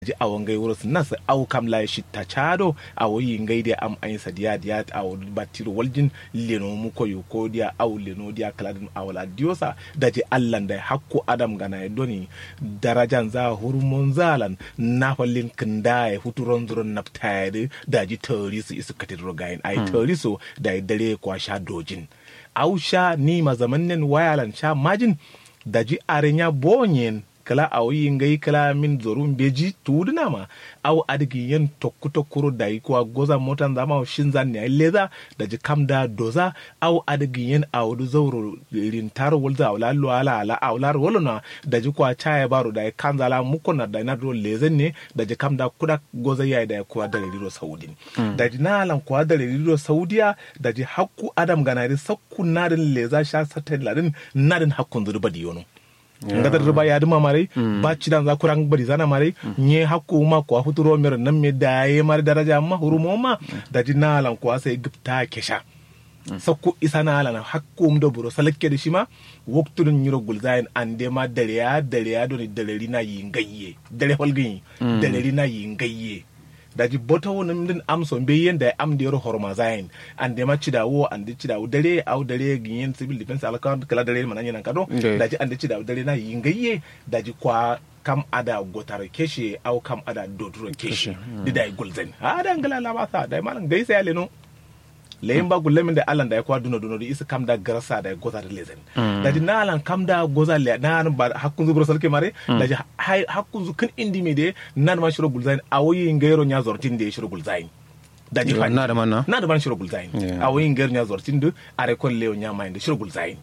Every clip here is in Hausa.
ji awon gai wuro nas au kam la shi ta chado awo yi ngai dia am ayin sadiya dia awo batiro waljin leno mu ko yo ko dia aw leno dia kaladin awala diosa da ji allan da hakku adam gana e doni darajan za hurmon zalan na fallin kinda e futuron zuron naftayade da ji torisu isu katidro gayin ai torisu da dare kwa sha dojin au sha ni ma zamannen wayalan sha majin da ji arenya bonyen kala aw yi ngai kala min zorun beji tuduna ma aw adigi yen tokku tokkuru da yi kuwa goza motan zama shin zan ne leza da ji kam da doza aw adigi yen aw du zauro rin taro wolza aw lallo ala ala aw lar wolona da ji kuwa chaya baro da kan zala mukona da na do lezen ne da ji kam da kuda goza yayi da kuwa da riro saudin da ji na lan kuwa da riro saudiya da ji hakku adam ganari sakku nadin leza sha satel ladin nadin hakkun zurba diyono ngadar riba ya duma mare ba ci dan za kurang bari zana mare nye hakku ma ko futuro mer nan me daye mar daraja ma hurumo ma da ji nalan ko sai gifta kesha sakku isa nalan hakku um do buro salakke da shi ma waktun nyiro gulzayin ande ma dare ya dare ya doni dare rina yi ngayye dare holgin dare rina yi ngayye daji bota woni min amso be yenda am de ro horma zain ande ma cida wo ande cida wo dare au dare ginyen civil defense alaka kala dare man nan kado daji ande cida wo dare na yingaye daji kwa kam ada gotar keshe au kam ada doduro keshe di dai gulzen ada ngala la ba sa dai malan dai sai no leyin ba gulle min da alan da ya kwa duno duno da isa kam da garasa da ya goza da lezen da di na alan kam da goza le na ba hakkun zu salke mare da ji hakkun zu kan indi me de nan ma shiro gulzain awoyi ngairo nya zortin da shiro gulzain da ji na da manna na da man shiro gulzain awoyi ngairo nya zortin da are kon leo nya mai da shiro gulzain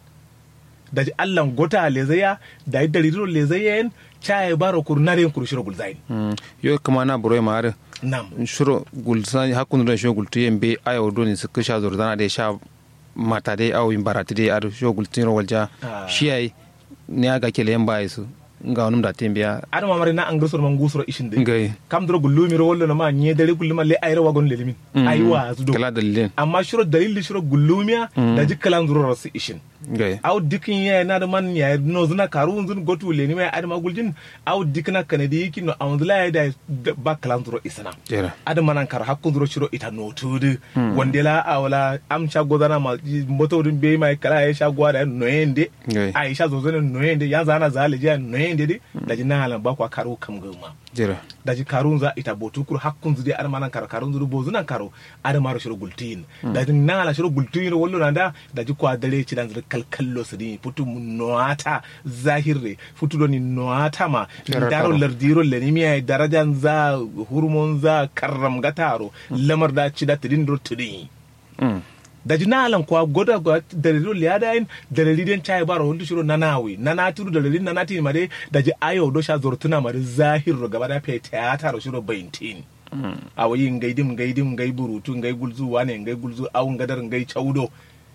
da ji allan gota lezaya da yi dalilin lezayen chaye baro kur nare kur shiro gulzain yo kama na buro ma are nam shuro gulsan hakun da shuro gultu yembe ayo doni su kisha zordana da sha mata dai awo yin barati dai ar shuro gultin ro walja shi ai ne aga kele yamba su nga wonum da tembiya adama mare na angre sor man gusoro ishin de ngai kam dro gullu mi ro wollo na ma nye dare gullu ma le ayra wagon le limin ay wa su do kala dalilin amma shiro dalil shiro gullu miya da jikkalan zuro rasu ishin ngai aw dikin ya na da man ya no zuna karu zun gotu le ni mai adama guljin aw dikna kanadi yiki no awon la ya da ba kalan zuro isana jera adama nan kar hakkun zuro shiro ita no tudu wande la awla am sha godana ma moto dun be mai kala ya sha gwada no yende ngai aisha zo zana no yende ya zana zale ja no yende de da ji na halan ba kwa karu kam gama jera da ji karun za ita botu kur hakkun zu de adama nan kar karun zuru bozu nan karo adama ro shiro gultin da ji na halan shiro gultin wallo nan da da ji kwa dare ci dan zuru kalkallo su ni futu mu noata zahirre futu do ni noata ma Jera daro karo. lardiro le ni miya darajan za hurmon za karram gataro lamar da ci da tidin do tidin mm da ji nalan kuwa goda ga dalilin liyadayin dalilin chai baro hundu shiro nanawi nanatiru dalilin nanati mare da ji ayo do sha zortuna mare zahir gaba da fe teata ro shiro baintin awayi ngaidim ngaidim ngai burutu ngai gulzu wane ngai gulzu awu ngadar ngai chaudo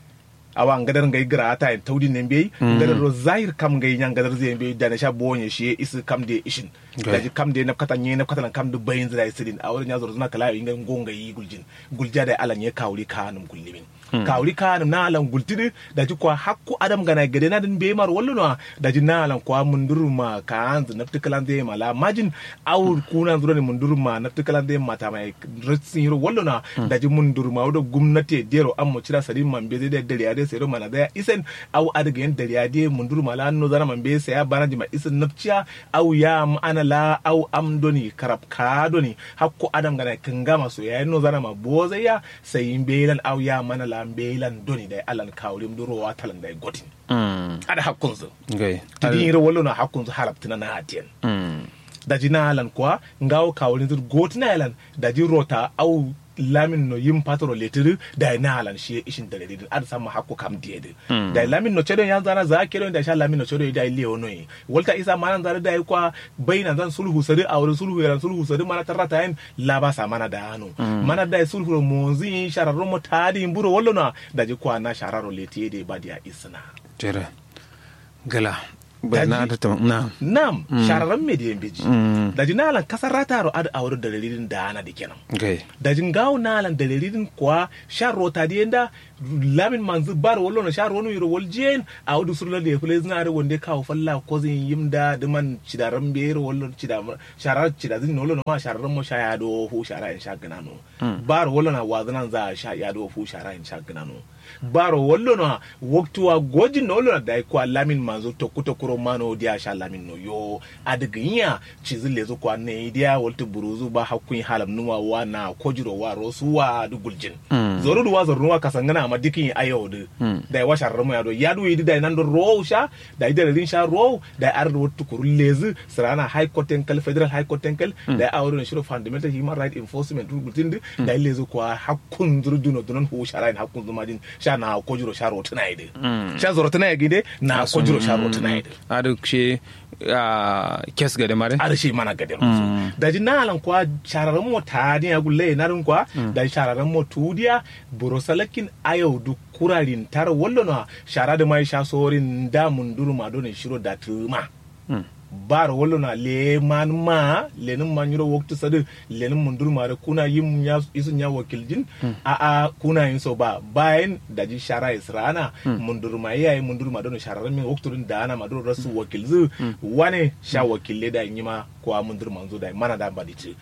awa ngadar ngai grata en tawdi ne mbey ngadar ro zahir kam ngai nyang ngadar zai mbey da na sha bonye shi isi kam de ishin Okay. da ji kam de na kata nye na kata na kam de bayin zira isidin a wurin ya zoro zuna kala inga ngonga yi guljin gulja da alan ya kawri kanum gullimin kawri kanum na alan gultidi da ji kwa hakku adam gana gade na din be mar wallo no da ji na alan kwa munduru ma ka anzu nafti kalan de mala majin aw kuna zuro ne munduru ma nafti kalan de mata mai ritsin yiro wallo na da ji munduru ma wado gumnati dero an mu cira sadin man be de dare ade sai mana da isen aw adaga yan dare ade munduru ma la no zana man be sai ya bana ji ma isen nafciya aw ya am ana la aw am doni karab ka doni hakku adam gana kangama so ya no zana ma bozaya sai belan aw ya mana la belan doni da alan kawrim duro watalan da gotin mm ada hakkun su ngai tidin yiro wallo na hakkun su halaptina na hatiyan mm daji na alan kuwa ngawo kawulin zur goti na alan daji rota au lamin no yin patro letiri da na alan shi ishin da ledin ad sama hakko kam diede da lamin no chedo yan zana za kero da sha lamin no chedo da ile ono yi walta isa manan zara da kwa baina zan sulhu sari a wurin sulhu yaran sulhu sari mana tarata yin laba sa mana da hanu mana da sulhu monzi shararro mo tadi mburo wallo na daji kwa na shararo letiye de badia isna jera gala bayana da ta na nam shararren me da yin biji mm daji na alan kasar rataro ad a wurin dalilin da ana da kenan ngai da jingawo nalan dalilin kuwa shan rota da yanda lamin manzu bar wallo na shar wonu yiro waljen a wudu surla de fule zina da wonde kawo falla ko zin yimda de man cidaran be yiro wallo cida sharar cida zin wallo ma sharar mo sha ya do fu shara in sha gana no bar wallo na wazana za sha ya do fu shara in sha gana no baro wallo no waktuwa gojin no wallo da ko lamin manzo to kuto kuro mano dia sha lamin no yo adiginya cizi lezo kwa ne dia waltu buruzu ba hakun halam nuwa wa na kojiro wa rosu wa du guljin zoru duwa zoru nuwa kasangana amma dikin ayo de da wa sharra mo ya do ya du yidi da nan do ro sha da ida rin sha ro da ar do waltu kuru lezi sirana high court tenkal federal high court tenkal da awro ne shiro fundamental human right enforcement gultin da lezo kwa hakun zuru duno dunon hu shara hakun zuma din sha na kojiro sha ro tana ide sha zoro tana ide na kojiro sha ro tana ide adu she kes gade mare ada shi mana gade musu da ji nalan kwa shararren mo tani ya gulle narin kwa da shararren mo tudiya burosalakin ayo du kurarin tar wallo na shara da mai sha sorin da munduru ma don shiro da tuma bar wolo na le man ma lenin man yuro waktu sadu lenin mundur ma da kuna yin ya isun ya wakiljin a a kuna yin so ba bayan da ji shara israna mundur ma yayi mundur ma don shara min waktu din da ana ma don rasu wakilzu wane sha wakille da yin ma ko mundur manzo da mana da ba dici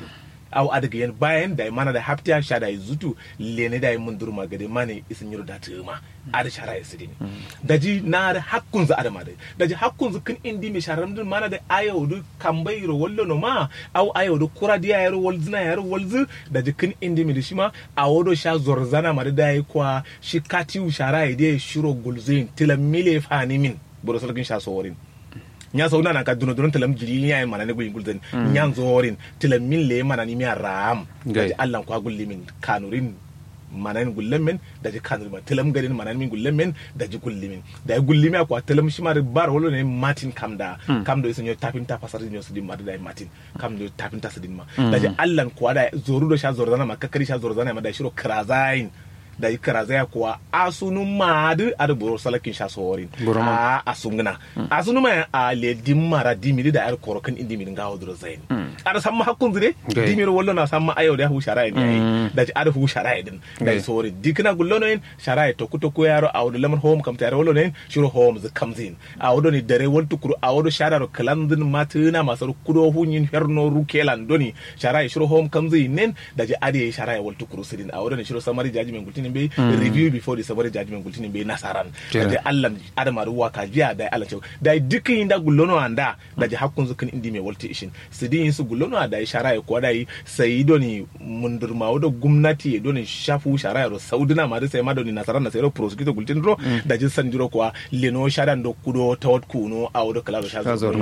aw adaga yen bayan da mana da haftiya sha da zutu lene da mun durma gade mane isin yiro da tuma ada shara ya sidini daji na da hakkun za adama da daji hakkun zu kin indi mi sharam dun mana da ayo du kambayro wallo no ma aw ayo du kura diya yaro walzina yaro walzu daji kin indi mi dishima awodo sha zorzana ma da yi kwa shi katiu shara ya de shiro gulzin tilamile fani min boro salkin sha sorin nya so na ka duno duno telam jiri nya mana ne guyin gulden nya zorin telam min le mana ni mi ram da Allah ko gulli min kanurin mana ni gullen men da ji kanurin man telam garin mana min gullen men da ji gulli min da gulli mi ko telam shi ma bar wolo ne martin kamda kamdo iso nyo tapin ta pasar nyo sidin ma da martin kamdo tapin ta sidin ma da ji Allah ko da zoru do sha zorzana ma kakkari sha zorzana ma da shiro krazain da yi karazaya kuwa asunu maadu ada boro salakin sha sorin a asungna asunu ma a le dimmara dimiri da ar korokan indi min gawo duro zain ada samma hakkun zire dimiri wallo na samma ayo da hu shara ne da ji ada hu shara din da sori dikna gullo no en shara to kuto ko yaro a wado lamar home kam tare wallo ne shiro home z kamzin a wado ni dare waltu kuru a wado shara ro kalandin matuna masar kudo hunyin herno rukelan doni shara shiro home kamzin nen da ji ade shara waltu kuru sidin a wado ni shiro samari jaji men gultin be review before the sabari judgment gultini be nasaran da Allah adama ruwa ka jiya da Allah cewa da dukkan inda gullono anda da ji hakkun zukan indi me walti ishin sidin su gullono da shara ya kwada yi sai doni mundurma da gwamnati doni shafu shara ro saudina ma da sai ma doni nasaran da sai ro prosecutor gultin ro da ji san jiro kwa leno shara ndo kudo tawat kuno a wado kala sha zo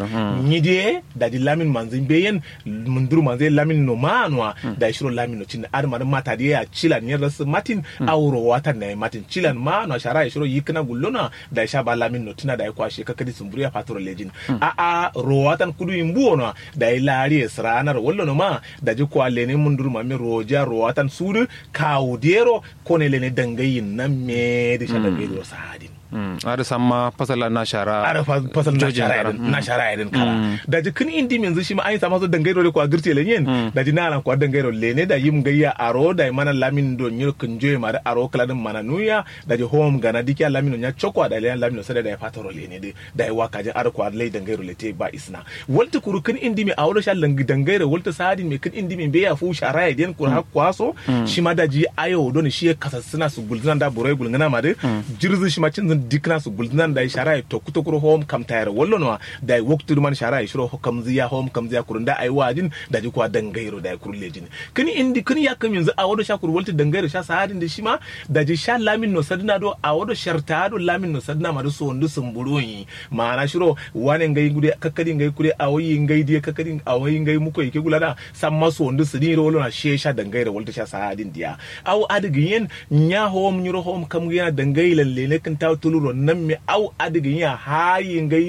ni de da ji lamin manzin beyen mundur manzin lamin no manwa da shiro lamin no cin adama mata da ya cila ne rasu matin auro watan na matin cilan ma na shara ya shiro yikna gullona da ya sha ba lamin no tuna da ya kwashe kakadi sumburi ya fatoro lejin a a ro watan kudu imbu no da ya lari ya sranar wallo no ma da ji kwa lene mundur ma mi roja ro watan sudu kawdero ko ne lene dangayin nan me da shada be do sadin ada sama fasala na shara ada fasala na shara irin na shara irin kala da ji kin indi min shi ma an sama so dangairo le ko agirte le yen da ji nalan ko dangairo le ne da yim gayya aro da mana lamin do nyir kun joye ma da aro kala din mana nuya da ji home gana dikya lamin nya chokwa da le lamin sada da ya fataro le ne da ya waka ji aro ko le dangairo le te ba isna walta kuru kin indi mi awlo sha langi dangairo walta sadin me kin indi mi be ya fu shara ya den kur hakwaso shi ma da ji ayo do ne shi kasassuna su gulzina da burai gulngana ma de jirzu shi ma cin dikna su guldinan da shara to kuto kuro hom kam tayar wallo no da waktu man shara shiro kam ziya hom kam ziya kurun da ai wajin da ji kwa dangairo da kurun lejin kini indi kini ya kam yanzu a wado sha kur walti dangairo sha sahadin da shima da ji sha lamin no sadna do a wado sharta do lamin no sadna ma do so ndu sumburoyi ma'ana shiro wane ngai gude kakkadi ngai kude a wayi ngai die kakkadi a wayi ngai muko yake gulana samma so ndu sidin wallo na she sha dangairo walti sha sahadin dia aw adigin nya hom nyuro hom kam yana dangailan lele kan ta tuluro nan mi au adigin ya hayi ngai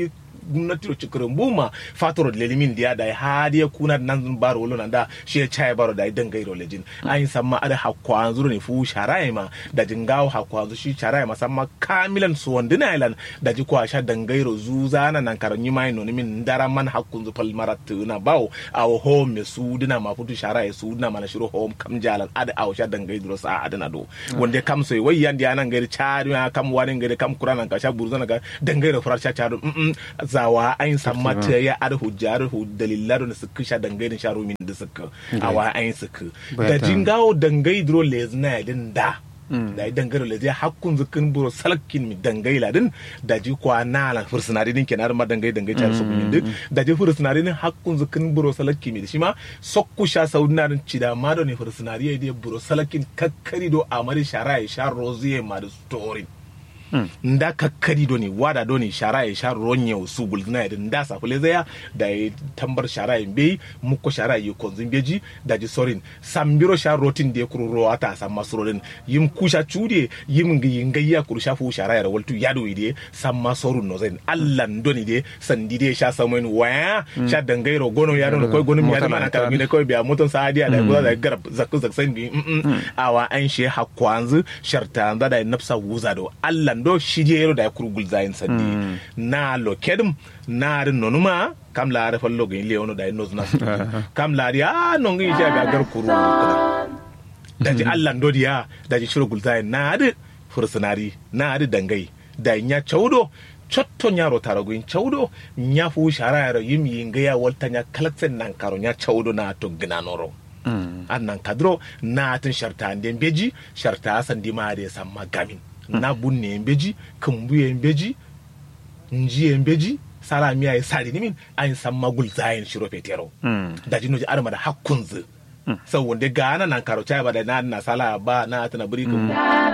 gwamnati ro cikirin buma fatoro lelimin dia da hadiya kuna nan baro wolo nan da shi ya chai baro da idan gairo lejin ayin samma ada hakwa zuru ne fu sharai ma da jingawo hakwa zu shi sharai ma samma kamilan su wandina ilan da ji kwa sha dangairo zuza na nan karanyi mai no min ndara man hakkun zu pal marat na bawo aw home me su dina ma futu sharai su dina mana shiro home kam jalan ada aw sha dangairo sa adana do wanda kam so wai yandi anan gairi chari ma kam wani gairi kam kurana ka sha burzana ga dangairo furar sha charo mm zawa ayin samma ta ya ada hujjar hu dalillar da suka sha dangairin sharo min da suka awa ayin suka da jingawo dangai dro lezna din da da yi dangaro le zai hakkun zukin buro salakin mi dangai ladin da ji kwa na la fursunari din kenar ma dangai dangai char su min din da ji fursunari din hakkun zukin buro salakin mi shi ma sokku sha saudina din cida ma do ne fursunari ya buro salakin kakkari do amari shara ya sha roziye ma da story nda kakkari do ni wada do ni shara ya sha ronye su gulzina ya nda sa fule zaya da ya tambar shara ya be muko shara ya konzin beji da ji sorin sambiro sha rotin da ya kuru ro ata sa masrodin yim kusha chude yim ngi ngayya kuru sha fu shara ya waltu yado ide sam masorun no zen allan do ni de sandi de sha samoin waya sha dangairo gono ya do ko gono mi ya mana ka mi ne ko biya moton sa adiya da goza da garab zakku zak san bi awa an she hakwanzu sharta da da nafsa wuza do allan do shijero da kurgul zayin sandi na lo kedum na rin nonuma kam la ara fallo gin leono da no zuna kam la ri a no ngi ja ga gar kuru da ji Allah ndo diya da ji shiro gulzayin na ri fursunari na ri dangai da nya chaudo cotto nyaro taragoyin chaudo nya fu shara yaro yim yinga ya walta nya kalaksen nan karo nya chaudo na to gnanoro annan kadro na tin sharta nden beji sharta sandi ma de samma gamin na bunne yembeji kumbu yembeji nji yembeji sara miya ya sari nimin an san magul zayin shiro fetero da jino ji arma da hakkunzu sau wanda gana nan karo ba da na na sala ba na tana buri kun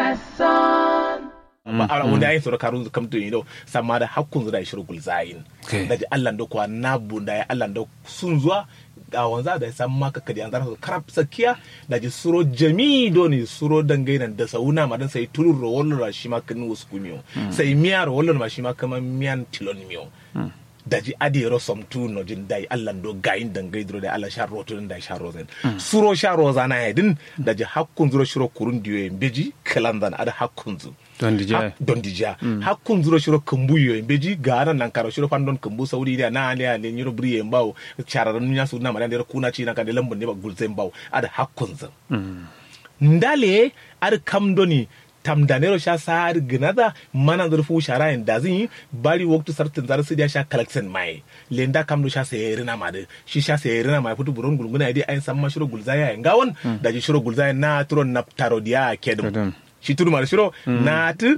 ba ara wanda ayin sura karun kam to yido sama da hakkunzu da shiro gul zayin da ji Allah da kwa na bunda ya Allah da sun zuwa a wanza da san maka kadi an zara karab sakiya da ji suro jami do ne suro dangai nan da sauna ma dan sai tulur ro wallo ra shi ma kan wasu kumiyo sai miya ro wallo ma shi ma kaman miyan tilon miyo da ji adi ro som tu no jin dai Allah do gayin dangai dro da Allah sha roto da sha rozen suro sha roza na yadin da ji hakkun zuro shiro kurun diyo beji kalandan ada hakkun zu don dija don dija hakkun zuro shiro kumbu yo beji gara nan karo shiro fandon kumbu saudi da na ale ale nyiro briye mbaw chararan nya su na ma da kuna ci na ka da lambon ne ba gulze mbaw ada hakkun zu ndale ar kam doni tamdanero sha sar gnada mana zurfu shara in da zin bari waktu sartin zar su dia sha collection mai lenda kam do sha sayerina ma de shi sha sayerina mai futu buron gulguna dai ayin samma shiro gulzaya ngawon da ji shiro gulzaya na turo naptaro dia kedum shi tudu mara shiro na tu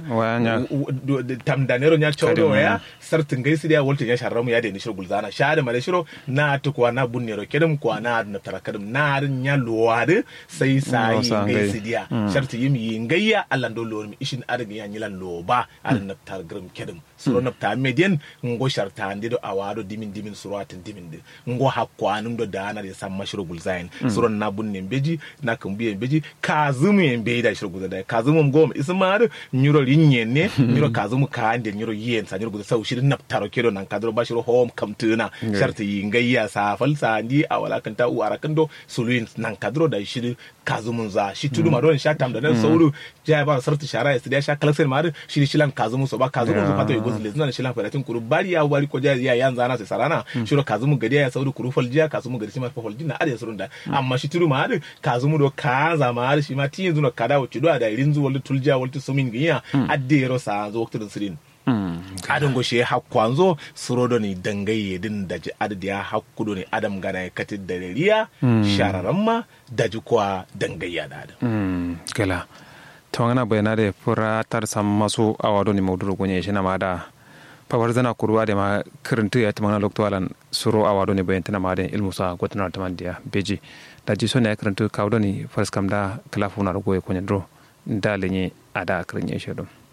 tam da nero nya chawdo ya sartin gai sidiya wolta ya sharramu ya deni shiro gulzana sha da mara shiro na tu kwa na bun nero kedum kwa na na tara kedum na nya luwade sai sai gai sidiya sharti yim yin gayya Allah do lo mi ishin arin ya nyilan lo ba arin na tar grum kedum suro na ta median ngo sharta ande do awado dimin dimin suro atin dimin de ngo hakwa num do dana de samma shiro gulzain suro na bun ne beji na kan biye beji kazumu yen be da shiro gulzada kazumu mum goma ismar nyuro linyen ne nyuro kazumu ka ande nyuro yen sa nyuro gulza sau shirin na taro kedo nan kadro ba shiro home kamtuna sharta yin gayya sa falsa ndi awala kan ta u arakan do suluin nan kadro da shirin kazumun za shi tudu ma don sha tam da nan sauru ja ba sarta shara ya sidiya sha kalaksen ma shi shilan kazumu so ba kazumu so pato igos le zan shilan faratin kuru bari ya bari ko ja ya yan zana sai sarana shiro kazumu gadi ya sauru kuru faljiya kazumu gadi ma falji na ada surun da amma shi tudu ma kazumu do kaza ma shi ma tin zuno kada wuce do da irin zuwa tulja wal sumin giya adde ro sa zo waktu sirin adon go she hakkwanzo surodo ni dangaye din da ji adadi ya hakkudo ne adam gana ya katin da riya shararan ma da ji kuwa dangayya da adam gala tawangana bayana da fura tar sam masu awado ni mauduro gonye shi na ma da pabar zana kurwa da ma kirintu ya tamana lokto alan suro awado ni bayan tana ma da ilmu sa gotana taman dia beji da ji so ne kirintu kawdo ni faras kam da kalafu na rogo ya konye dro da lenye ada kirin ya shi